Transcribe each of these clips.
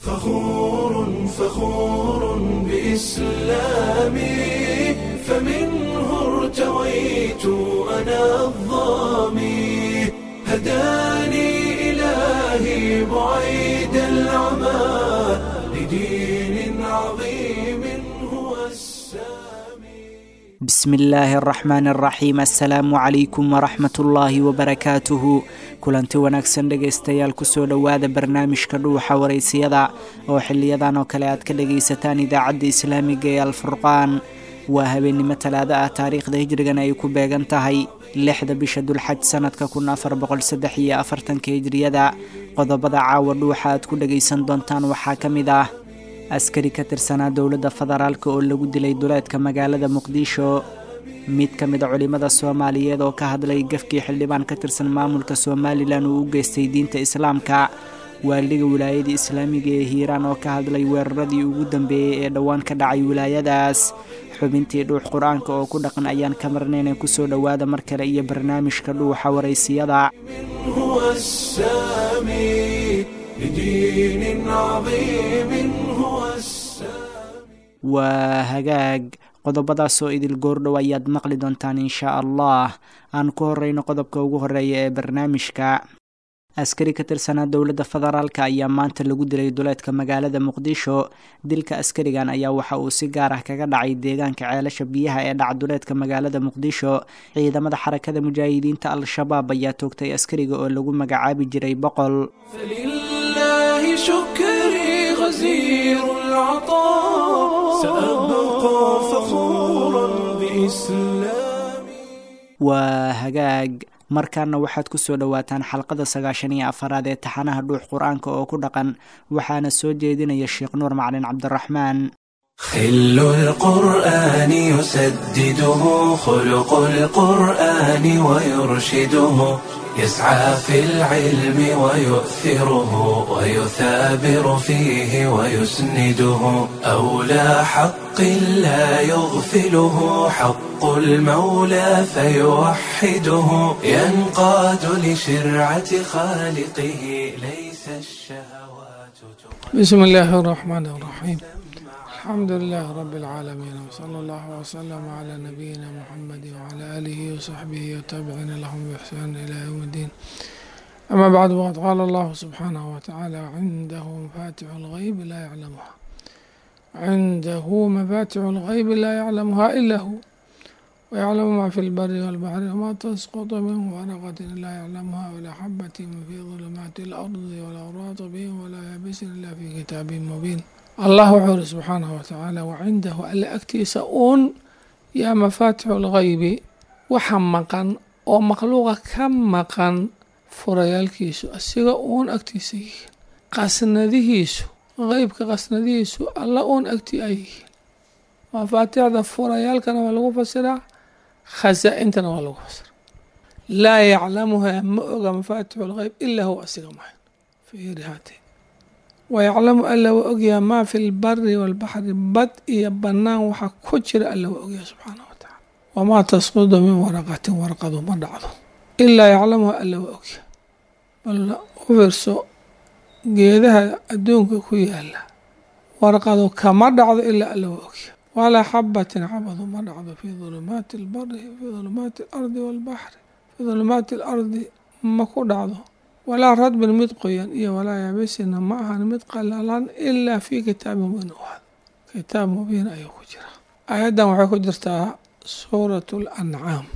فخور فخور بإسلامي فمنه ارتويت أنا الظامي هداني إلهي بعيد العمى لدين عظيم هو السامي بسم illaahi araxmaan araxiim assalaamu calaykum waraxmat ullaahi wabarakaatuhu kulanti wanaagsan dhegaystayaal kusoo dhowaada barnaamijka dhuuxa waraysiyada oo xiliyadan oo kale aad ka dhagaysataan idaacadda islaamiga ee alfurqaan waa habeennimo talaado ah taariikhda hijrigana ay ku beegan tahay lixda bisha dulxaj sanadka kun afar boqolsaddex iyo afartanka hijriyada qodobada caawa dhuuxa aad ku dhagaysan doontaan waxaa ka mid ah askari ka tirsanaa dowladda federaalk oo lagu dilay duleedka magaalada muqdisho mid ka mid a culimmada soomaaliyeed oo ka hadlay gafkii xildhibaan ka tirsan maamulka somalilan uu u geystay diinta islaamka waaliga wilaayada islaamiga ee hiiraan oo ka hadlay weeraradii ugu dambeeyey ee dhowaan ka dhacay wilaayadaas xubintii dhuux qur-aanka oo ku dhaqan ayaan ka marnaynay kusoo dhowaada mar kale iyo barnaamijka dhuuxa waraysiyada هو السامي لدين عظيم هو السامي waa hagaag qodobadaasoo idil goordhow ayaad maqli doontaan inshaa allah aan ku horeyno qodobka ugu horeeya ee barnaamijka askari ka tirsanaa dowladda federaalk ayaa maanta lagu dilay duleedka magaalada muqdisho dilka askarigan ayaa waxa uu si gaar ah kaga dhacay deegaanka ceelasha biyaha ee dhaca duleedka magaalada muqdisho ciidamada xarakada mujaahidiinta al-shabaab ayaa toogtay askariga oo lagu magacaabi jiray boqol فلله شكري غزير العطاء سأبقى فخورا بإسلامي waa hagaag markaana waxaad kusoo dhowaataan xalqada sagaashan iyo afaraad ee taxanaha dhuux qur-aanka oo ku dhaqan waxaana soo jeedinaya sheekh nuur macalin cabdiraxmaan خل القرآن يسدده خلق القرآن ويرشده يسعى في العلم ويؤثره ويثابر فيه ويسنده أولى حق لا يغفله حق المولى فيوحده ينقاد لشرعة خالقه ليس الشهوات تقدم بسم الله الرحمن الرحيم الحمد لله رب العالمين وصلى الله وسلم على نبينا محمد وعلى آله وصحبه وتابعين لهم بإحسان إلى يوم الدين أما بعد وقد قال الله سبحانه وتعالى عنده مفاتح الغيب لا يعلمها عنده مفاتح الغيب لا يعلمها إلا هو ويعلم ما في البر والبحر وما تسقط من ورقة لا يعلمها ولا حبة في ظلمات الأرض ولا رطب ولا يابس إلا في كتاب مبين الله وحور سبحانه وتعالى وعنده ألا أكتيس أون يا مفاتح الغيب وحمقا ومخلوقا كم مقا furayaalkiisu asiga uun agtiisa yihiin qasnadihiisu qeybka qasnadihiisu alla uun agti ay yihiin mafaatixda furayaalkana waa lagu fasiraa khasaa-intana waa lagu fasiraa laa yaclamuhaa ma oga mafaatixu lgeyb ilaa huwa asiga mahayn fiiri haatee wayaclamu alla waa ogyaha maa fi lbari walbaxri bad iyo bannaan waxa ku jira alla waa ogyaha subxaanah wa tacaala wamaa tasqudu min waraqatin warqadu ma dhacdo ilaa yaclamuha alla waa ogyaha bal u fiirso geedaha adduunka ku yaala warqadu kama dhacdo ilaa alla waa ogyaha walaa xabatin cabadu ma dhacdo fii dulumaati albari fii dulumaati alardi waalbaxri fii dulumaati alardi ma ku dhacdo walaa radbin mid qoyan iyo walaa yaabisina ma ahan mid qalalan ilaa fii kitaabin mubiin u ahad kitaab mubiin ayuu ku jira aayaddan waxay ku jirtaa suurat lancaam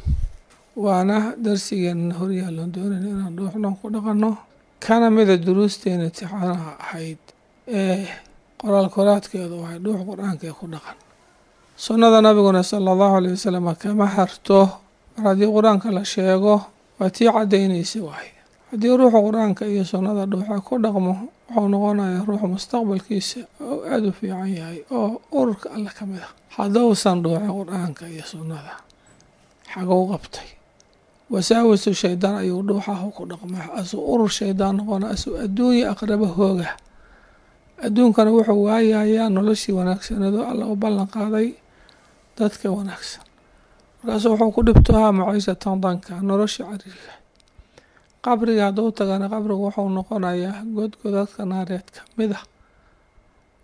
waana darsigeena horyaalon doonayna inaan dhuuxdhan ku dhaqanno kana mida duruusteena intixaanaha ahayd ee qoraal koraadkeedu waxay dhuux qur-aankee ku dhaqan sunnada nabiguna sala allahu aleyh wasalam kama harto mar haddii qur-aanka la sheego waa tii caddaynaysa waay haddii ruuxa qur-aanka iyo sunnada dhuuxa ku dhaqmo wuxuu noqonayaa ruux mustaqbalkiisa oo aada u fiican yahay oo ururka alle ka mid ah haddousan dhuuxin qur-aanka iyo sunnada xagou qabtay wasaawisu shaydaan ayuu dhuuxahu ku dhaqmay asuu urur shaydaan noqona asuu adduunya aqraba hooga adduunkana wuxuu waayayaa noloshii wanaagsaneedo alla u ballan qaaday dadka wanaagsan markaasuu wuxuu ku dhibtohaa maciishatan danka nolosha cariiga qabriga hadduu tagana qabrigu wuxuu noqonayaa godgodadka naareed ka mid ah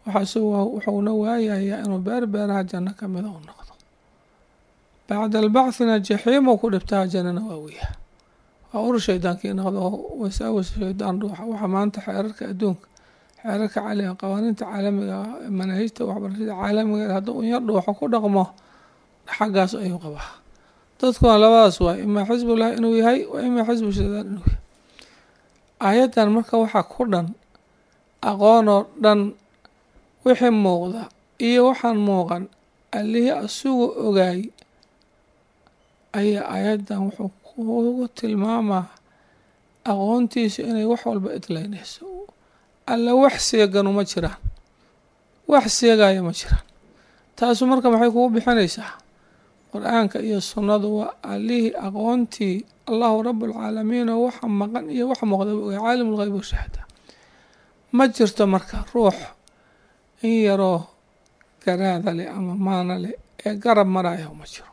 wuxuuna waayayaa inuu beer beeraha janno ka mida u noqdo bacda albacthina jaxiimo ku dhibtaha jannana waa weyaa waa ur shaydaankii noqdo wasaawas shaydaan ruuxa waxa maanta xeerarka adduunka xeerarka caalamiga qawaaniinta caalamiga manaahijta waxbarashada caalamiga hadduu un yar dhuuxo ku dhaqmo xaggaas ayuu qabaa dadkuna labadaas waay imaa xisbullah inuu yahay wa imaa xisbu shaydaan inuu yahay aayaddan marka waxaa ku dhan aqoonoo dhan wixii muuqda iyo waxaan muuqan allihii asugu ogaay ayaa aayaddan wuxuu kugu tilmaamaa aqoontiisu inay wax walba idlaynayso alla wax seeganu ma jiraan wax seegaya ma jiraan taasu marka maxay kugu bixinaysaa qur-aanka iyo sunnadu waa allihii aqoontii allahu rabualcaalamiin oo waxa maqan iyo wax muuqdaba ogay caalim lgeyb washahada ma jirto marka ruux in yaroo garaada leh ama maana leh ee garab maraya ma jiro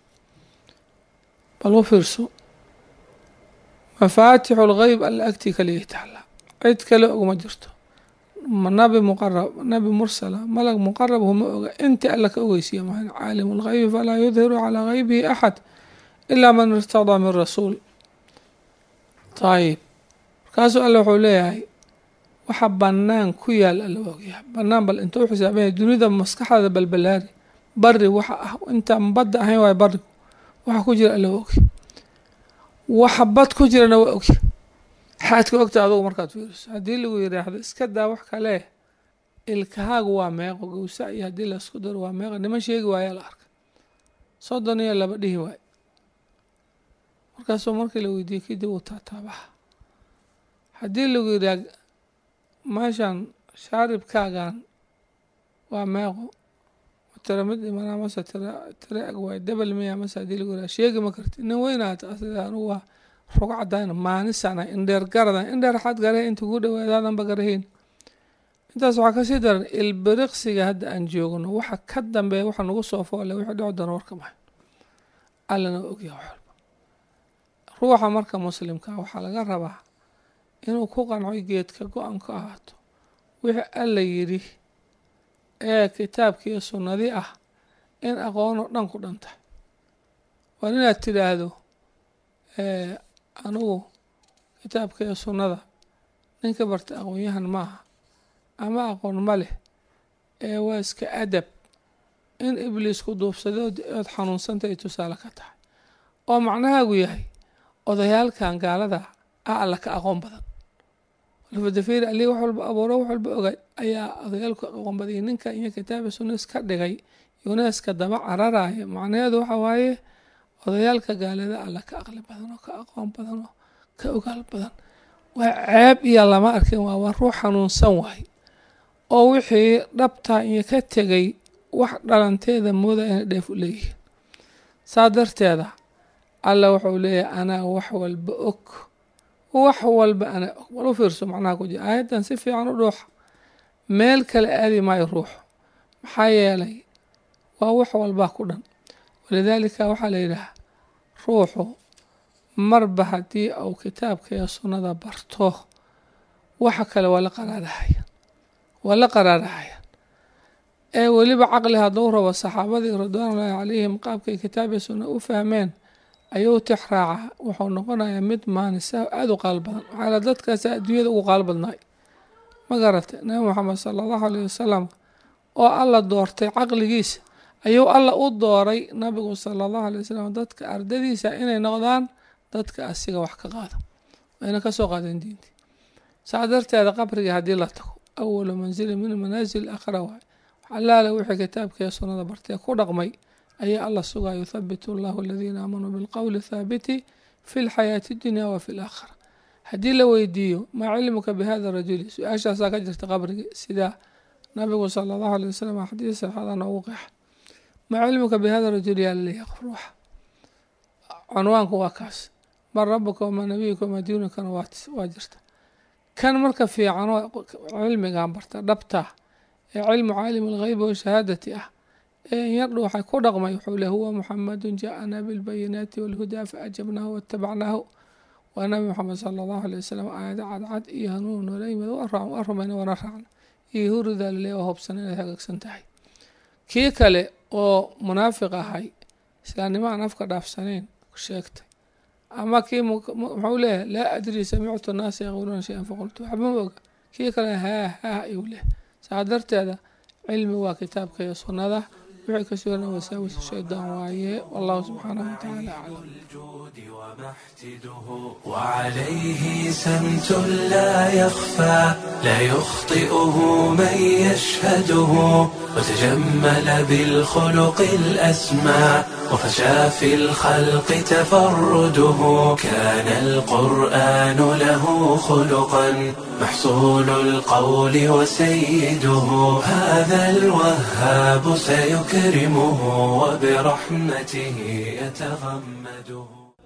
bal u fiirso mafaatixu lgeyb alla agtii kaliya taala cid kale ogma jirto nabi muqarab nabi mursala malag muqarab huma oga inta alla ka ogeysiya maa caalimu lgeybi falaa yudhiru calaa geybihi axad ilaa man irtadaa min rasuul ayib markaasuu alla wuxuu leeyahay waxa banaan ku yaal alla waa ogyahay banaan bal intuu xisaabanya dunida maskaxdaada balbalaari bari waxa ah intaan badda ahayn waay barigu waxa ku jira alla waa ogy waxa bad ku jirana waa ogy xaad ka ogta adugu markaad fiiriso haddii lagu yidhaahdo iska daa wax kale ilkahaagu waa meeqo gowsa iyo haddii laisku daro waa meeqo niman sheegi waayaa la arkay soddon iyo laba dhihi waayo markaasuu markii la weydiiyey kadib uu taataabaha haddii lagu yidhaah meeshan shaaribkaagan waa meeqo tira mid imanaa mase tira tira eg waay debel miya mase haddii lagu yidhaha sheegi ma karti nin weynaata asida anugu waa rog cadayna maanisana indheer garadan indheer xad garahe inta ugu dhawaadaadanba garaheyn intaas waxaa kasii daran ilbiriqsiga hadda aan joogno waxa ka dambeeya waxa nagu soo foole wixii dhici doona warka mahay allana ogyaha wax walba ruuxa marka muslimka waxaa laga rabaa inuu ku qanco geedka go-an ka ahaato wixii alla yidhi ee kitaabkiiyo sunnadii ah in aqoonoo dhan ku dhan tahay waa inaad tidhaahdo anugu kitaabka iyo sunnada ninka bartay aqoon-yahan maaha ama aqoon ma leh ee waa iska adab in ibliisku duubsadood ood xanuunsantay tusaale ka tahay oo macnahaagu yahay odayaalkan gaalada ah alla ka aqoon badan alfadafir ali wax walba abuuro wax walba ogaay ayaa odayaalku aqoon badiyay ninka iyo kitaabi sunna iska dhigay yuneska daba cararaya macnaheedu waxa waaye odayaalka gaalada alla ka aqli badan oo ka aqoon badan oo ka ogaal badan waa ceeb iyo lama arkin waa waa ruux xanuunsan waay oo wixii dhabtaa iyo ka tegay wax dhalanteeda mooda inay dheef u leeyihiin saa darteeda alla wuxuu leeyahay anaa wax walba og wax walba anaa og bal u fiirso macnaha ku jira aayaddan si fiican u dhuuxa meel kale aadi maayo ruuxu maxaa yeelay waa wax walbaa ku dhan walidaalika waxaa la yidhaha ruuxu marba haddii uu kitaabka iyo sunnada barto waxa kale waa la qaraarahaya waa la qaraarahayaan ee weliba caqli hadduu rabo saxaabadii ridwaanullaahi calayhim qaabkay kitaab iyo sunna u fahmeen ayuu tix raaca wuxuu noqonayaa mid maanisa aada u qaal badan waxaa la dadkaasa adduunyada ugu qaal badnaay ma garatay nabi moxamed sala allahu alayh wasalam oo alla doortay caqligiisa ayuu alla u dooray nabigu sala allahu alay wasalam dadka ardadiisa inay noqdaan dadka asiga wax ka qaada wayna kasoo qaadeen diintii saa darteeda qabriga haddii la tago awalu manzili min manaasil akhra waay waxalaala wixii kitaabka iyo sunnada bartee ku dhaqmay ayaa alla sugaa yuthabitu allahu aladiina aamanuu bilqowli thaabiti fi lxayaati dunya wa fi laakhira haddii la weydiiyo maa cilmuka bihada rajuli su-aashaasaa ka jirta qabrigi sidaa nabigu sala allahu alay wasalam xadiis saxaada noogu qeexa maa cilmuka bihada rajuli yaa laleeyahay qof ruuxa cunwaanku waa kaas man rabuka wamaa nabiyuka wamaa diinunkana waa jirta kan marka fiicanoo cilmigan barta dhabta ee cilmu caalim algheybi washahaadati ah ee inyardhu waxay ku dhaqmay wuxuu le huwa muxamadu jaaana bilbayinaati walhudaa faajabnaahu watabacnaahu waa nabi moxamed sala allahu alay wasalam aayado cadcad iyo hanuun noola yimid waa rumayna waana raacna iyo huridaa laleeya oo hobsan inay hagaagsan tahay kii kale oo munaafiq ahay islaamnimo aan afka dhaafsanayn sheegtay ama kii muxuu leeyahay laa adri samictu naasa yaquuluuna shay-an faqultu waxba ma oga kii kale haa haa ayuu leh saa darteeda cilmi waa kitaabka iyo sunnada wixii ka sugan wasaawis shaydaan waaye wallahu subxaanahu watacaala aclam وعليه سمت لا يخفى لا يخطئه من يشهده وتجمل بالخلق الأسمى وفشى في الخلق تفرده كان القرآن له خلقا محصول القول وسيده هذا الوهاب سيكرمه وبرحمته يتغمده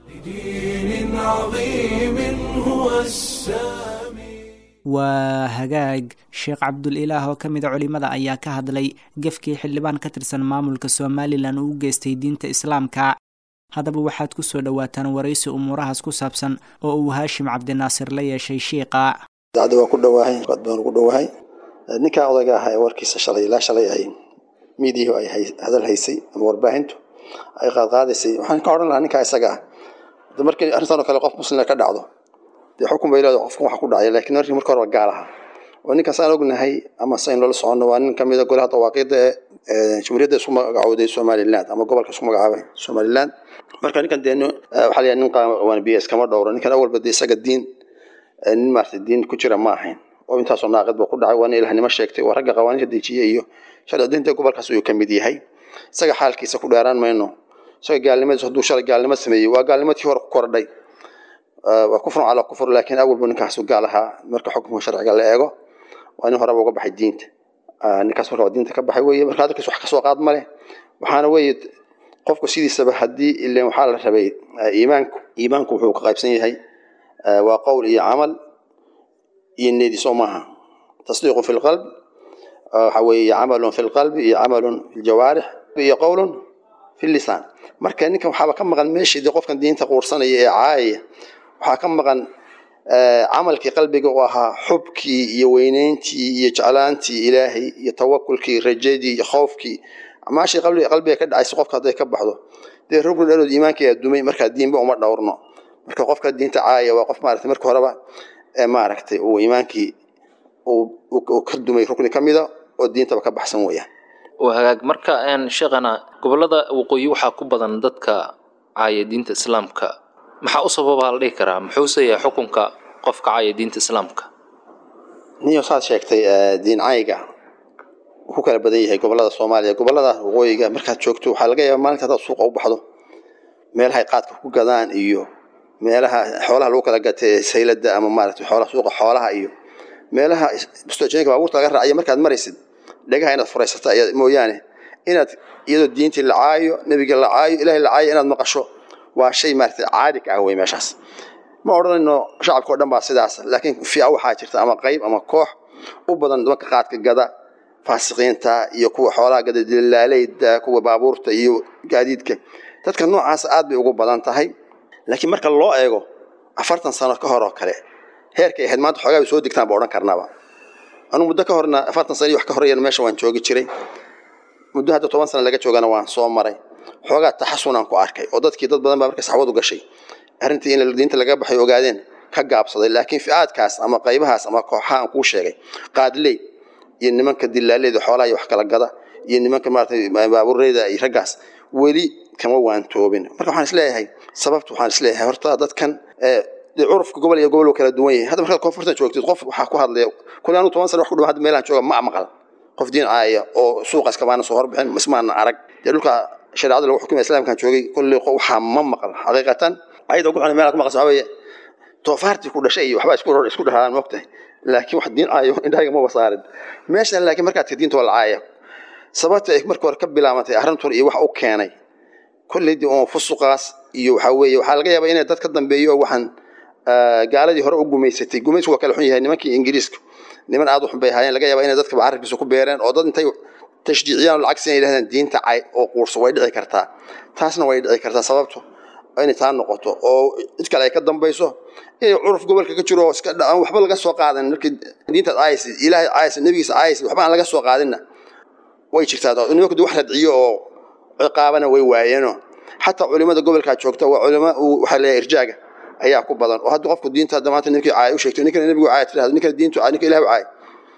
لدين عظيم هو السامي waa hagaag sheekh cabdul-ilaah oo ka mida culimada ayaa ka hadlay gefkii xildhibaan ka tirsan maamulka somalilan uu u geystay diinta islaamka haddaba waxaad ku soo dhowaataan waraysi umuurahaas ku saabsan oo uu haashim cabdinaasir la yeeshay shiiqa dacda waa ku dhowaahay qad baan ugu dhowahay ninkan odayga ah ee warkiisa shalay ilaa shalay ay miidiyahu ay hadal haysay ama warbaahintu ay qaadqaadaysay waxaan ka odhan lahaa ninkaa isaga ah markii arrintan oo kale qof muslima ka dhacdo dee xukun bay leedahay qofkan waxa ku dhacay laakiin markii marka hore waa gaal ahaa waa ninkan saan ognahay ama sayn loola soconno waa nin kamid a golaha dawaaqiida ee jumhuuriyadda isku magacowday somaliland ama gobolka isku magacaabay somaliland marka ninkan dee waxaa la nin qawan b s kama dhowro ninkan awalba dee isaga diin nin maarata diin ku jira ma ahayn oo intaasoo naaqid ba ku dhacay waa nin ilahnimo sheegtay waa ragga qawaaniinta dejiye iyo sharci diinta gobolkaas ayuu kamid yahay isaga xaalkiisa ku dheeraan mayno isaga gaalnimadiis hadduu shalay gaalnimo sameeyey waa gaalnimadkii hore ku kordhay waa kufrun calaa kufr laakiin awalbu ninkaasu gaal ahaa marka xukunka sharciga la eego waa nin horeba uga baxay diinta ninkaas marka waa diinta ka baxay weye marka hadalkiis wax kasoo qaad ma leh waxaana weeye qofku sidiisaba haddii ilen waxaa la rabay iimaanku iimaanku wuxuu ka qaybsan yahay waa qowl iyo camal iyo needi soo maaha tasdiiqu fi lqalb waxa weeye camalun fi lqalbi iyo camalun fi ljawaarix iyo qowlun fi lisaan marka ninkan waxaaba ka maqan meeshii dee qofkan diinta quursanaya ee caayaya waxaa ka maqan camalkii qalbiga u ahaa xubkii iyo weyneyntii iyo jeclaantii ilaahay iyo tawakulkii rajadii iyo khoofkii amaashii qalbiga ka dhacaysa qofka hadday ka baxdo dee rugni dhalood iimaankeeda dumay markaa diinba uma dhowrno marka qofka diinta caaya waa qof maaragtay marka horeba maaragtay uu iimaankii uu ka dumay rukni ka mida oo diintaba ka baxsan weeyaan waa hagaag marka sheekhana gobolada waqooyi waxaa ku badan dadka caaya diinta islaamka maxaa u sababaa la dhihi karaa muxuuse yahay xukunka qofka caaya diinta islaamka niyo saad sheegtay diin cayga ku kala badan yahay gobolada soomaaliya gobolada waqooyiga markaad joogto waxaa laga yaaba maalinta hadaad suuqa u baxdo meelahay qaadka ku gadaan iyo meelaha xoolaha lagu kala gatay saylada ama maaragtay xoolaha suuqa xoolaha iyo meelaha bustojinka baabuurta laga raaciyo markaad maraysid dhagaha inaad furaysata mooyaane inaad iyadoo diintii la caayo nebiga la caayo ilahay la caayo inaad maqasho waa shay maaragtay caadi ka ah wey meeshaas ma odhanayno shacabka o dhan baa sidaas laakiin fiica waxaa jirta ama qayb ama koox u badan nimanka qaadka gada faasiqiinta iyo kuwa xoolaha gada dilaaleyda kuwa baabuurta iyo gaadiidka dadka noocaas aad bay ugu badan tahay laakiin marka loo eego afartan sano ka hor oo kale heerkay ahayd maanta xoogaa bay soo degtaan ba odhan karnaba anugu muddo ka horna afartan sana iyo wax ka horeeyana meesha waan joogi jiray muddo hadda toban sana laga joogana waan soo maray xoogaa taxasunaan ku arkay oo dadkii dad badan baa marka saxwad u gashay arrintii in diinta laga baxay ogaadeen ka gaabsaday laakiin ficaadkaas ama qaybahaas ama kooxaha aan kuu sheegay qaadley iyo nimanka dilaaleyda xoolaha iyo wax kala gada iyo nimanka maaragtay baabuureyda iyo raggaas weli kama waantoobin marka waxaan isleeyahay sababta waxaan isleeyahay horta dadkan dee curufka gobol iyo gobol kala duwan yahay hadda markaad koonfurta joogtid qof waxaa ku hadlaya kule anu toban sana wax ku dhaw hadda meelaan jooga ma maqal qof diin caaya oo suuqa iskamaana soo horbixin ismaana arag dee dhulka shareecada lagu xukumaya islaamkan joogay kolley waxaa ma maqal xaqiiqatan ayada ugu xun meelaad ku maqasho waxaa weeye toofaartii ku dhashay iyo waxbaa isku isku dhahaan moogtahay laakiin wax diin caayo indhahayga ma wasaarin meeshan laakiin markaad ka diinta waa la caaya sababta ay marka hore ka bilaabantay arrintan iyo wax u keenay kolleydii oo fusuqaas iyo waxaa weeye waxaa laga yaabaa inay dad ka dambeeyo oo waxaan gaaladii hore u gumaysatay gumaysku waa kala xun yahay nimankii ingiriiska niman aad u xun bay ahaayeen laga yaabaa inay dadkaba carabkiisa ku beereen oo dad intay tashjiiciyaan lacag si inay yidhahdaan diinta cay oo quurso way dhici kartaa taasna way dhici kartaa sababto inay taa noqoto oo cid kale ay ka dambayso inay curuf gobolka ka jiro iska aan waxba laga soo qaadan markii diintaad aayaysa ilaahay aayaysa nebigiisa aayaysa waxba aan laga soo qaadinna way jirtaa nimanku wax radciyo oo ciqaabana way waayeenoo xataa culimada gobolkaa joogta waa culimo waxaa leeyahay irjaaga ayaa ku badan oo haddii qofku diinta hadda maanta ninkii caaya u sheegto ninkana nebigu caaya tirahdo ninkana diintu caaya ninka ilahu caaya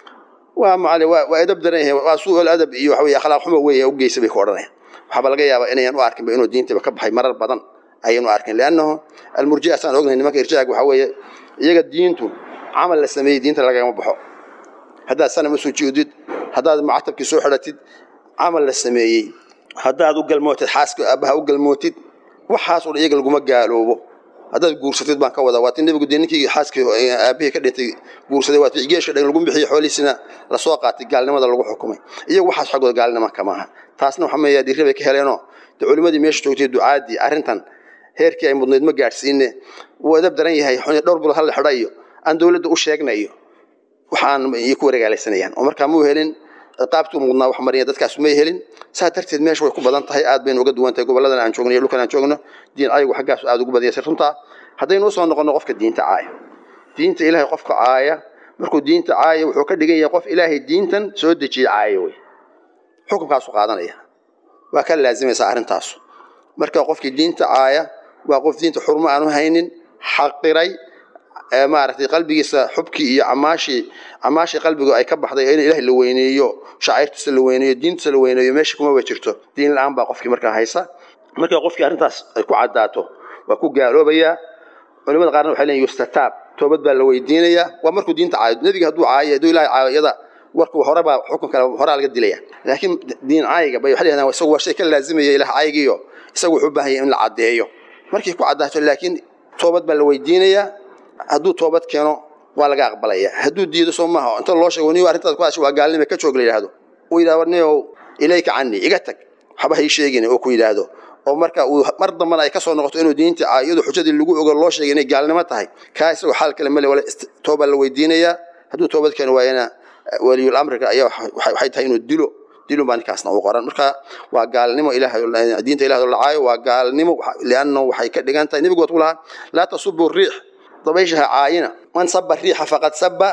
waa macali waa waa edab daran yahay waa su'ul adab iyo waxa weeye akhlaaq xumo weeye u geysa bay ku odhanayaan waxaaba laga yaabaa inayan u arkinba inuu diintaba ka baxay marar badan ayaynu arkin liannahu almurji'a saan ognahay nimanka irjaaga waxaa weeye iyaga diintu camal la sameeyey diinta lagama baxo haddaad sanam u sujuudid haddaad macatabkii soo xidhatid camal la sameeyey haddaad u galmootid xaaska aabbaha u galmootid waxaas oo iyaga laguma gaaloobo haddaad guursatid baan ka wadaa waati nebigu dee ninkii xaaskii aabihii ka dhintay guursaday waati geeshka dhan lagu bixiyey xoolihiisina lasoo qaatay gaalnimada lagu xukumay iyagu waxaas xaggooda gaalnima kama aha taasna waxaa meeyaa dirri bay ka heleenoo dee culimmadii meesha joogtay ducaadii arrintan heerkii ay mudnayd ma gaadhsiine wuu edab daran yahay dhowr bilood hal la xidha iyo aan dowladda u sheegna iyo waxaan iyo ku wareegaalaysanayaan oo markaa muu helin ciqaabtuu mudnaa wax mariya dadkaas may helin saa darteed meesha way ku badan tahay aad baynu uga duwan tahay goboladan aan joogno iyo dhulkan aan joogno diin ayagu xaggaas aad ugu badiyasay runtaa haddaynu usoo noqonno qofka diinta caaya diinta ilaahay qofka caaya markuu diinta caaya wuxuu ka dhigan yahay qof ilaahay diintan soo dejiyey caaya wey xukunkaasu qaadanaya waa ka laazimaysaa arrintaasu marka qofkii diinta caaya waa qof diinta xurmo aanu haynin xaqiray maaragtay qalbigiisa xubkii iyo camaashii camaashii qalbigu ay ka baxday in ilaah la weyneeyo shacairtiisa la weyneeyo diintiisa la weyneeyo meesha kuma ba jirto diin la-aan baa qofkii markaa haysa marka qofkii arrintaas ay ku caddaato waa ku gaaloobayaa culimada qaarna waxay leeyihin yustataab toobad baa la weydiinayaa waa markuu diinta caayo nebiga hadduu caayo hadduu ilahay caayo iyada warku hore baa xukun kale horaa laga dilaya laakiin diin caayiga bay waxay leedahay isagu waa shay ka laazimaya ilaah caayigiyo isagu wuxuu u baahan yahay in la caddeeyo markay ku caddaato laakiin toobad baa la weydiinayaa hadduu toobad keeno waa laga aqbalaya hadduu diido soo maaha inta loo sheego niyo arrintaas ku hashay waa gaalnima ka joog la yidhaahdo uu yidhahdo niyow ilayka cani iga tag waxba hay sheegin oo ku yidhaahdo oo marka uu mar dambana ay ka soo noqoto inuu diinta iyadu xujadii lagu ogo loo sheegay inay gaalnimo tahay kaa isagoo xaal kale male wala toobaa la weydiinayaa hadduu toobad keeno waa ina waliyul amriga ayaa waxay tahay inuu dilo dilun baa ninkaasna uu qoran marka waa gaalnimo ilahay diinta ilahay la caayo waa gaalnimo liannahu waxay ka dhigan tahay nebigu waatu lahaa laa tasubu riix dabayshaha caayina man saba riixa faqad saba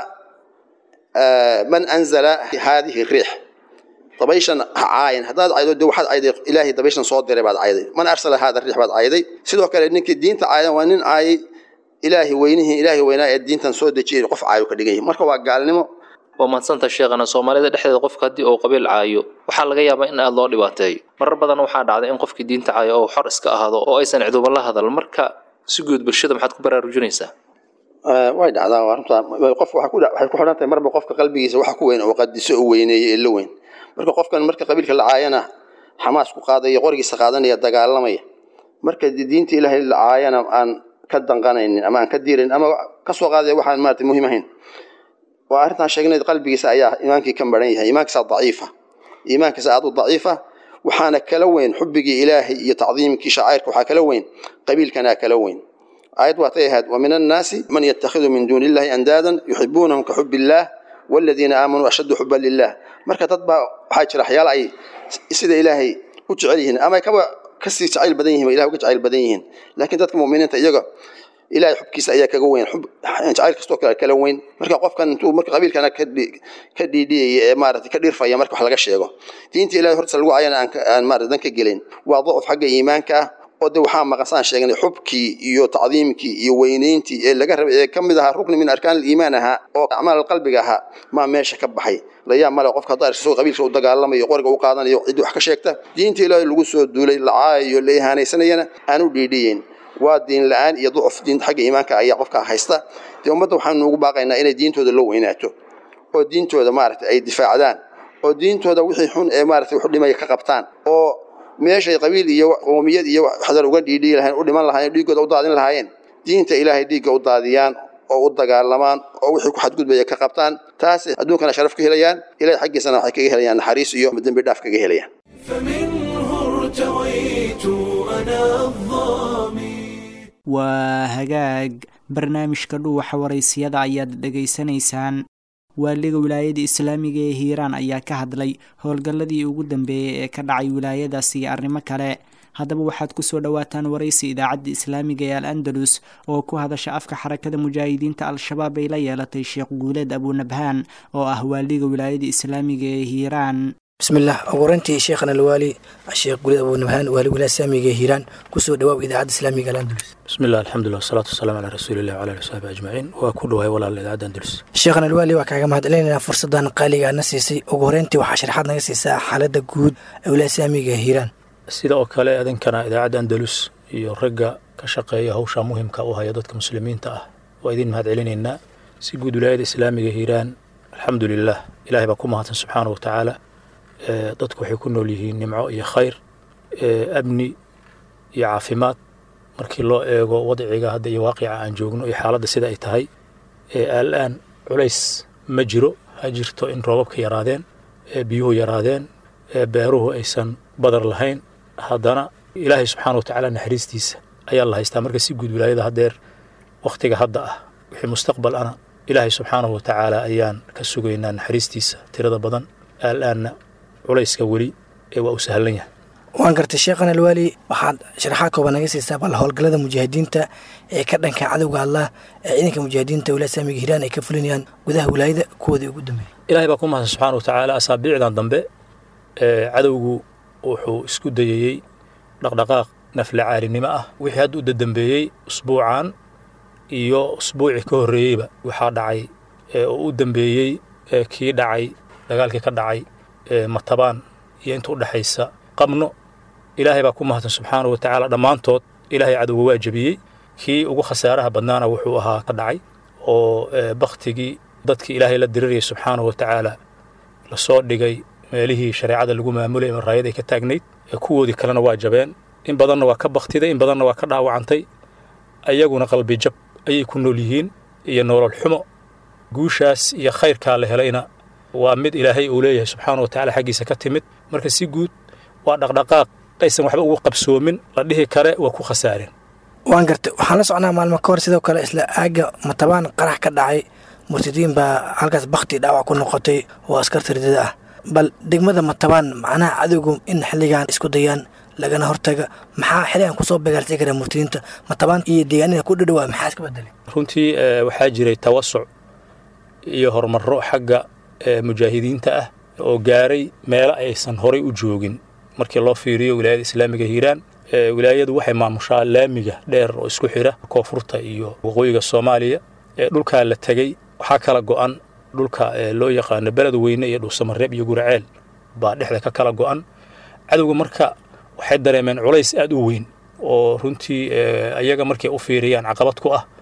man anzala haadihi riix dabayshan ha caayin haddaad caydo de waxaad cayday ilaahay dabayshan soo diray baad cayday man arsala haada riix baad cayday sidoo kale ninkii diinta caayan waa nin caayay ilaahay weynihii ilaahay weynaa ee diintan soo dejiyay qof caayo ka dhigan yahay marka waa gaalnimo waa mahadsanta sheekhana soomaalida dhexdeeda qofka haddii uu qabiil caayo waxaa laga yaabaa in aada loo dhibaateeyo marar badan waxaa dhacday in qofkii diinta caayo oo xor iska ahaado oo aysan ciduba la hadal marka si guud bulshada maxaad ku baraarujinaysaa way dhacdaa waa runtaa qof waxay ku xidhan tahay marba qofka qalbigiisa waxa ku weyn oo qadiso u weyneeyo ee la weyn marka qofkan marka qabiilka la caayana xamaas ku qaadaya qorigiisa qaadanaya dagaalamaya marka diinta ilaahay la caayana aan ka danqanaynin ama aan ka diirayn ama ka soo qaadaya waxaan maarata muhiim ahayn waa arrintaan sheegnay qalbigiisa ayaa iimaankii ka maran yahay iimaankiisa daciifa iimaankiisa aad u daciifa waxaana kala weyn xubbigii ilaahay iyo tacdiimkii shacairka waxaa kala weyn qabiilkanaa kala weyn aayad waatay ahayd wa min annaasi man yatakhidu min duuni illahi andaadan yuxibuunahum ka xubi illaah waladiina aamanuu ashaddu xuban lilah marka dad baa waxaa jira waxyaala ay sida ilaahay u jecel yihiin ama ay kaba kasii jacayl badan yihin ilahay uga jacayl badan yihiin laakiin dadka mu'miniinta iyaga ilahay xubkiisa ayaa kaga weyn jacayl kastoo kale kala weyn marka qofkan intuu marka qabiilkana ka dhiidhiyaya ee maarata ka dhirfaya marka wax laga sheego diinta ilahay hortiisa lagu cayana aan maarata dan ka gelayn waa dacuf xagga iimaanka ah oo de waxaa maqasaan sheegnay xubkii iyo tacdiimkii iyo weynayntii ee laga rabay ee ka mid ahaa rukni min arkaan aliimaan ahaa oo acmaal qalbiga ahaa maa meesha ka baxay layaab male qofka haddaa isagoo qabiilka u dagaalamayo qoriga u qaadanayo ciddii wax ka sheegta diinta ilaahay lagu soo duulay la caayayo la ihaanaysanayana aan u dhiidhiyeyn waa diin la-aan iyo ducuf diinta xagga iimaanka ayaa qofka haysta dee ummadda waxaanu ugu baaqaynaa inay diintooda la weynaato oo diintooda maaragtay ay difaacdaan oo diintooda wixii xun ee maaragtay wax u dhimaya ka qabtaan oo meeshay qabiil iyo qoomiyad iyo waxdar uga dhiidhii lahayn u dhiman lahaayeen dhiiggooda u daadin lahaayeen diinta ilaahay dhiigga u daadiyaan oo u dagaalamaan oo wixii ku xadgudbaya ka qabtaan taas adduunkana sharaf ka helayaan ilahay xaggiisana waxay kaga helayaan naxariis iyo dembi dhaaf kaga helayaan فمنه ارتويت أنا الظامي waa hagaag barnaamijka dhuuxa waraysiyada ayaad dhegaysanaysaan waaliga wilaayada islaamiga ee hiiraan ayaa ka hadlay howlgalladii ugu dambeeyey ee ka dhacay wilaayadaas iyo arrimo kale haddaba waxaad kusoo dhowaataan waraysi idaacadda islaamiga ee al andalus oo ku hadasha afka xarakada mujaahidiinta al-shabaab ay la yeelatay sheekh guuleed abunabhaan oo ah waaliga wilaayada islaamiga ee hiiraan bismillaah ugu horeyntii sheekhana alwaali sheekh guuleed abunabhaan waali wilaaya islaamiga ee hiiraan kusoo dhawaaw idaacadda islaamiga al andalus bismillaah alxamdulilah wasalaatu wasalaamu calaa rasuulillahi wala ali wasaxbi ajmaciin waa ku dhawaay walaal idaacadda andalus sheekhana alwaali waa kaaga mahadcelinaynaa fursadan qaaliga aadna siisay ugu horeyntii waxaa sharaxaad naga siisaa xaaladda guud ee wilaaya islaamiga ee hiiraan sida oo kale idinkana idaacadda andalus iyo ragga ka shaqeeya hawsha muhimka u haya dadka muslimiinta ah waa idin mahad celinaynaa si guud wilaayada islaamiga hiiraan alxamdu lilah ilahay baa ku mahadsan subxaana wa tacaala dadku waxay ku nool yihiin nimco iyo khayr amni iyo caafimaad markii loo eego wadciga hadda iyo waaqica aan joogno iyo xaaladda sida ay tahay alaan culays ma jiro ha jirto in roobabka yaraadeen biyuhu yaraadeen beeruhu aysan badar lahayn haddana ilaahay subxaana wa tacaala naxariistiisa ayaa la haystaa marka si guud wilaayada haddeer wakhtiga hadda ah wixii mustaqbal ana ilaahay subxaanahu wa tacaala ayaan ka sugaynaa naxariistiisa tirada badan aalaanna culayska weli ee waa u sahlan yahay waan gartay sheekhan alwaali waxaad sharaxaad kooban naga siisaa bal howlgallada mujaahidiinta ee ka dhanka cadowga allah ee ciidanka mujaahidiinta wilaaya islaamiga hiiraan ay ka fulinayaan gudaha wilaayada kuwoodii ugu dambeeyay ilahay baa ku mahadsan subxaana wa tacaala asaabiicdan dambe cadowgu wuxuu isku dayayey dhaqdhaqaaq nafla caalinimo ah wixii hadda u dadambeeyey usbuucan iyo usbuucii ka horreeyeyba waxaa dhacay oo u dambeeyey kii dhacay dagaalkii ka dhacay matabaan iyo inta u dhexaysa qabno ilaahay baa ku mahadsan subxaana wa tacaala dhammaantood ilaahay cadowga waa jebiyey kii ugu khasaaraha badnaana wuxuu ahaa ka dhacay oo baktigii dadkii ilaahay la dirirayay subxaana wa tacaala lasoo dhigay meelihii shareecada lagu maamulayay maraayad ay ka taagnayd kuwoodii kalena waa jabeen in badanna waa ka baktiday in badanna waa ka dhaawacantay ayaguna qalbi jab ayay ku nool yihiin iyo nolol xumo guushaas iyo khayrkaa la helayna waa mid ilaahay uu leeyahay subxaana wa tacala xaggiisa ka timid marka si guud waa dhaqdhaqaaq aysan waxba ugu qabsoomin la dhihi kare waa ku khasaareen waan gartay waxaan la socnaa maalmo ka hor sidoo kale isla aagga matabaan qarax ka dhacay murtadiin baa halkaas bakti dhaawac ku noqotay oo askarta ridada ah bal degmada matabaan macnaha cadowgu in xilligan isku dayaan lagana hortaga maxaa xilligan kusoo bagaalsan kara murtadiinta matabaan iyo deegaanada ku dhadhawaa maxaa iska bedelay runtii waxaa jiray tawasuc iyo horumarro xagga mujaahidiinta ah oo gaaray meelo aysan horay u joogin markii loo fiiriyo wilaayada islaamiga hiiraan wilaayadu waxay maamushaa laamiga dheer oo isku xira koonfurta iyo waqooyiga soomaaliya dhulkaa la tegey waxaa kala go'an dhulka loo yaqaano beled weyne iyo dhuusamareeb iyo guraceel baa dhexda ka kala go'an cadowga marka waxay dareemeen culays aad u weyn oo runtii ayaga markay u fiiriyaan caqabad ku ah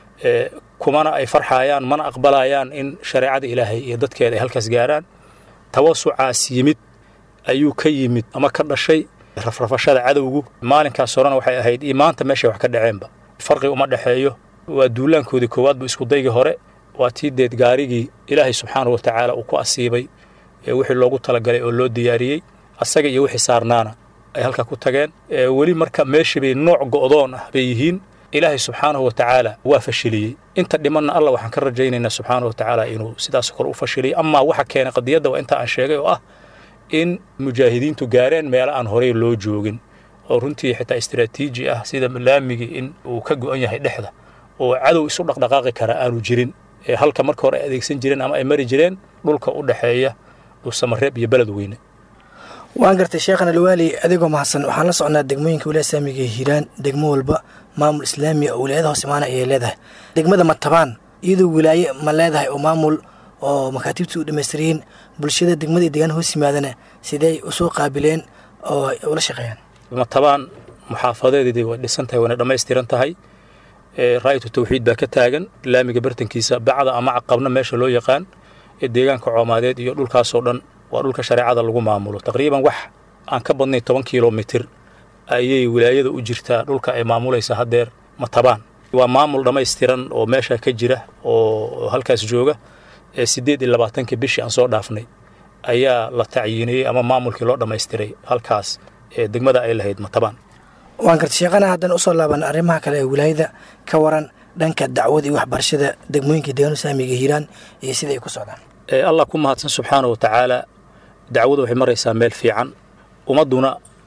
kumana ay farxayaan mana aqbalayaan in shareecada ilaahay iyo dadkeeda ay halkaas gaaraan tawasucaas yimid ayuu ka yimid ama ka dhashay rafrafashada cadowgu maalinkaas horena waxay ahayd iyo maanta meeshay wax ka dhaceenba farqi uma dhexeeyo waa duulaankoodii koowaad bu iskudaygii hore waa tii deed gaarigii ilaahay subxaana wa tacaala uu ku asiibay wixii loogu talagalay oo loo diyaariyey asaga iyo wixii saarnaana ay halkaa ku tageen weli marka meeshii bay nooc go'doon ah bay yihiin ilaahay subxaanahu wa tacaala waa fashiliyey inta dhimanna allah waxaan ka rajaynaynaa subxaana wa tacaala inuu sidaas kale u fashiliyey amaa waxa keenay qadiyadda waa inta aan sheegay oo ah in mujaahidiintu gaareen meelo aan horey loo joogin oo runtii xitaa istaraatiiji ah sida laamigii in uu ka go'an yahay dhexda oo cadow isu dhaqdhaqaaqi kara aanu jirin halka marka hore ay adeegsan jireen ama ay mari jireen dhulka u dhexeeya dhuusamareeb iyo beled weyne waan gartay sheekhan alwaali adigoo mahadsan waxaan la socnaa degmooyinka wilaaya islaamiga ee hiiraan degmo walba maamul islaami oo wilaayada hoos imaana ayay leedahay degmada matabaan iyadoo wilaaye ma leedahay oo maamul oo makaatiibtii u dhammaystiryiin bulshada degmada iyo deegaan hoos yimaadana sidey usoo qaabileen oo ula shaqeeyaan matabaan muxaafadeedii way dhisan tahay wayna dhammaystiran tahay raayatu tawxiid baa ka taagan laamiga bartankiisa bacda ama caqabna meesha loo yaqaan ee deegaanka coomaadeed iyo dhulkaasoo dhan waa dhulka shareecada lagu maamulo taqriiban wax aan ka badnayn toban kilomitir ayay wilaayada u jirtaa dhulka ay maamulaysa haddeer matabaan waa maamul dhammaystiran oo meesha ka jira oo halkaas jooga ee siddeed iyo labaatankii bishii aan soo dhaafnay ayaa la tacyiiniyey ama maamulkii loo dhammaystiray halkaas ee degmada ay lahayd matabaan waan garta sheeqana haddana usoo laaban arrimaha kale ee wilaayada ka waran dhanka dacwada iyo waxbarashada degmooyinka deegaan islaamiga hiiraan iyo sida ay ku socdaan allah ku mahadsan subxaana wa tacaala dacwadu waxay maraysaa meel fiican ummadduna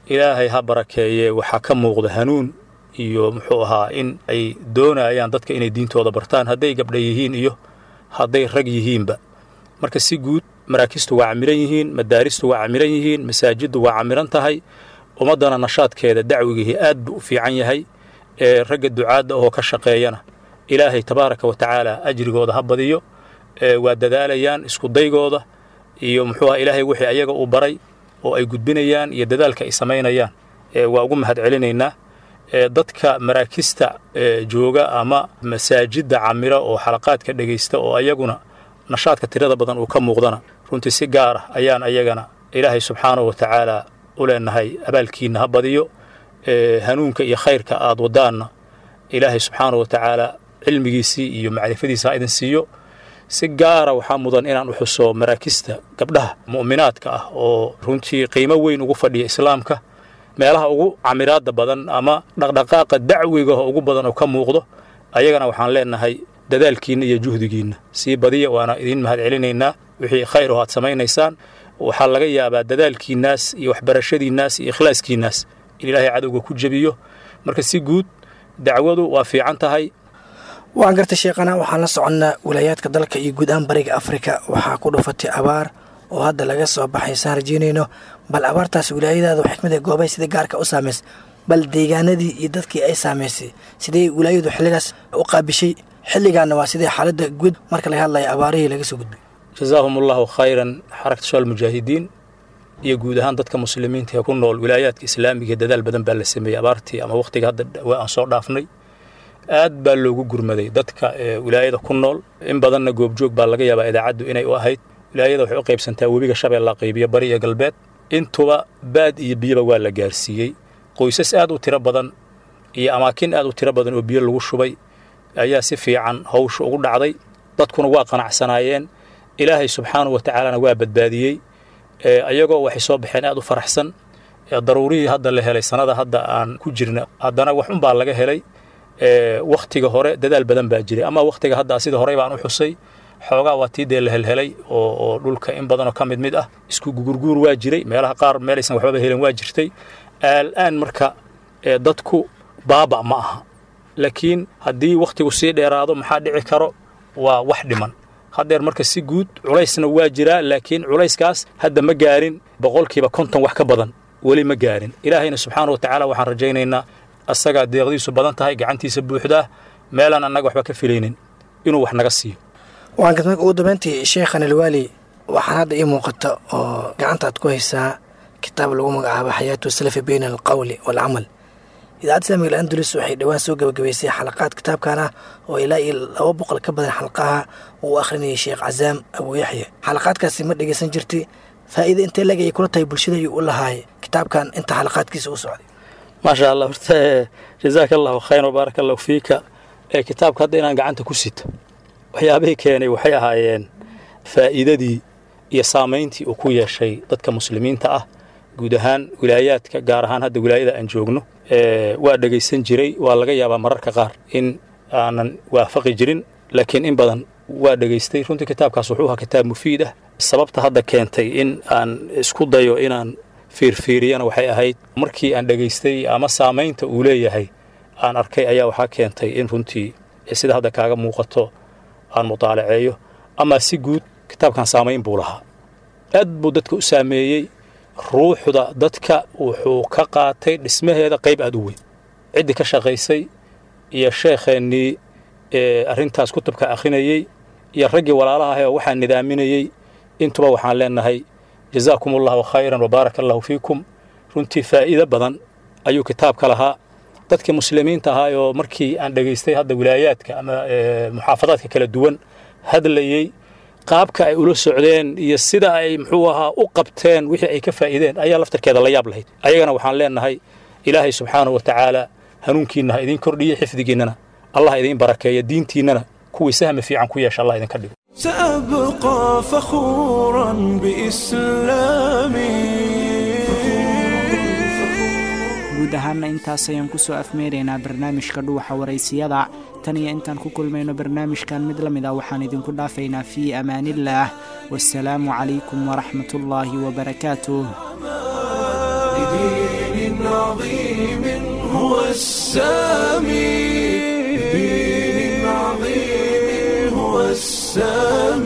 ilaahay ha barakeeye waxaa ka muuqda hanuun iyo muxuu ahaa in ay doonayaan dadka inay diintooda bartaan hadday gabdha yihiin iyo hadday rag yihiinba marka si guud maraakistu waa camiran yihiin madaaristu waa camiran yihiin masaajiddu waa camiran tahay ummaddana nashaadkeeda dacwigihii aad buu u fiican yahay ee ragga ducaadda oo ka shaqeeyana ilaahay tabaaraka wa tacaala ajrigooda ha badiyo waa dadaalayaan iskudaygooda iyo muxuu aha ilaahay wixii ayaga uu baray oo ay gudbinayaan iyo dadaalka ay samaynayaan waa ugu mahad celinaynaa dadka maraakista jooga ama masaajidda camira oo xalaqaadka dhegaysta oo ayaguna nashaadka tirada badan uu ka muuqdana runtii si gaar ah ayaan ayagana ilaahay subxaanahu wa tacaala u leenahay abaalkiinna ha badiyo hanuunka iyo khayrka aad wadaanna ilaahay subxaanahu wa tacaala cilmigiisii iyo macrifadiisa ha idin siiyo si gaara waxaa mudan inaan u xuso maraakista gabdhaha mu'minaadka ah oo runtii qiimo weyn ugu fadhiya islaamka meelaha ugu camiraadda badan ama dhaqdhaqaaqa dacwigaho ugu badan oo ka muuqdo ayagana waxaan leenahay dadaalkiinna iyo juhdigiinna sii badiya waana idiin mahad celinaynaa wixii khayr oo aad samaynaysaan waxaa laga yaabaa dadaalkiinnaas iyo waxbarashadiinnaas iyo ikhlaaskiinnaas in ilaahay cadowga ku jebiyo marka si guud dacwadu waa fiican tahay waan gartay sheekhana waxaan la soconnaa wilaayaadka dalka iyo guud ahaan bariga afrika waxaa ku dhufatay abaar oo hadda laga soo baxay saan rajeynayno bal abaartaas wilaayadaada xikmada goobay sida gaarka u saamaysay bal deegaanadii iyo dadkii ay saamaysay sidee wilaayadu xilligaas u qaabishay xilligaana waa sidee xaaladda guud marka laga hadlaya abaarihii laga soo gudbay jazaahum allahu khayran xarakta shal mujaahidiin iyo guud ahaan dadka muslimiinta ee ku nool wilaayaadka islaamiga dadaal badan baa la sameeyey abaartii ama wakhtiga hadda dhawaa aan soo dhaafnay aad baa loogu gurmaday dadka wilaayada ku nool in badanna goobjoog baa laga yaabaa idaacaddu inay u ahayd wilaayada waxay u qaybsantaa webiga shabeella qaybiyo bari iyo galbeed intuba baad iyo biyaba waa la gaarsiiyey qoysas aad u tiro badan iyo amaakin aad u tiro badan oo biyo lagu shubay ayaa si fiican hawsha ugu dhacday dadkuna waa qanacsanaayeen ilaahay subxaanahu wa tacaalana waa badbaadiyey ayagoo waxay soo baxeen aad u faraxsan daruurihii hadda la helay sannada hadda aan ku jirna haddana wax unbaa laga helay wakhtiga hore dadaal badan baa jiray ama wakhtiga hadda sida horey baan u xusay xoogaa waa tii dee la helhelay oo oo dhulka in badanoo ka mid mid ah isku gugurguur waa jiray meelaha qaar meelaysan waxbaba helin waa jirtay aal-aan marka dadku baaba ma aha laakiin haddii wakhtigu sii dheeraado maxaa dhici karo waa wax dhiman haddeer marka si guud culaysna waa jiraa laakiin culayskaas hadda ma gaarin boqolkiiba konton wax ka badan weli ma gaarin ilaahayna subxaana wa tacaala waxaan rajaynaynaa asagaa deeqdiisu badan tahay gacantiisa buuxdaa meelaan annaga waxba ka filaynin inuu wax naga siiyo waan gad marka ugu dambeyntii sheekhan alwaali waxaan hadda ii muuqata oo gacantaad ku haysaa kitaab lagu magacaabo xayaatu salafi bayna alqawli waalcamal idaacadda islamiga alandulus waxay dhowaan soo gebagabaysay xalaqaad kitaabkan ah oo ilaa iyo laba boqol ka badan xalqaha uu akhrinayay sheekh casaam abuu yaxya xalaqaadkaasi ma dhegaysan jirtay faa'iida intee leg ay kula tahay bulshada ayuu u lahaay kitaabkan inta xalaqaadkiisa u socday maasha allah horta jazaaka allahu khayran wbaaraka allahu fiika ee kitaabka hadda inaan gacanta ku sito waxyaabihii keenay waxay ahaayeen faa'iidadii iyo saamayntii uu ku yeeshay dadka muslimiinta ah guud ahaan wilaayaadka gaar ahaan hadda wilaayada aan joogno waa dhegaysan jiray waa laga yaabaa mararka qaar in aanan waafaqi jirin laakiin in badan waa dhegaystay runtii kitaabkaas wuxuu ahaa kitaab mufiid ah sababta hadda keentay in aan isku dayo inaan fiirfiiriyana waxay ahayd markii aan dhegaystay ama saamaynta uu leeyahay aan arkay ayaa waxaa keentay in runtii sida hadda kaaga muuqato aan mutaalaceeyo ama si guud kitaabkan saamayn buu lahaa aad buu dadka u saameeyey ruuxda dadka wuxuu ka qaatay dhismaheeda qayb aad u weyn ciddii ka shaqaysay iyo sheekheennii ee arrintaas kutubka akhrinayey iyo raggii walaalaha ahee oo waxaa nidaaminayey intuba waxaan leenahay jazaakum allahu khayran wabaaraka allahu fiikum runtii faa'iido badan ayuu kitaabka lahaa dadkii muslimiinta ahaa oo markii aan dhegaystay hadda wilaayaadka ama muxaafadaadka kala duwan hadlayey qaabka ay ula socdeen iyo sida ay muxuu ahaa u qabteen wixii ay ka faa'iideen ayaa laftarkeeda la yaab lahayd ayagana waxaan leenahay ilaahay subxaanahu wa tacaala hanuunkiinna ha idiin kordhiyo xifdigiinnana allah idiin barakeeya diintiinnana kuwii sahmi fiican ku yeesha allah idinka dhigo سأبقى فخورا بإسلامي guud ahaanna intaas ayaan kusoo afmeeraynaa barnaamijka dhuuxa waraysiyada tan iyo intaan ku kulmayno barnaamijkan mid la mid ah waxaan idinku dhaafaynaa fii amaaniillaah wasalaamu calaykum waraxmatullaahi wabarakaatuh بدين عظيم هو السامي بدين عظيم هو السامي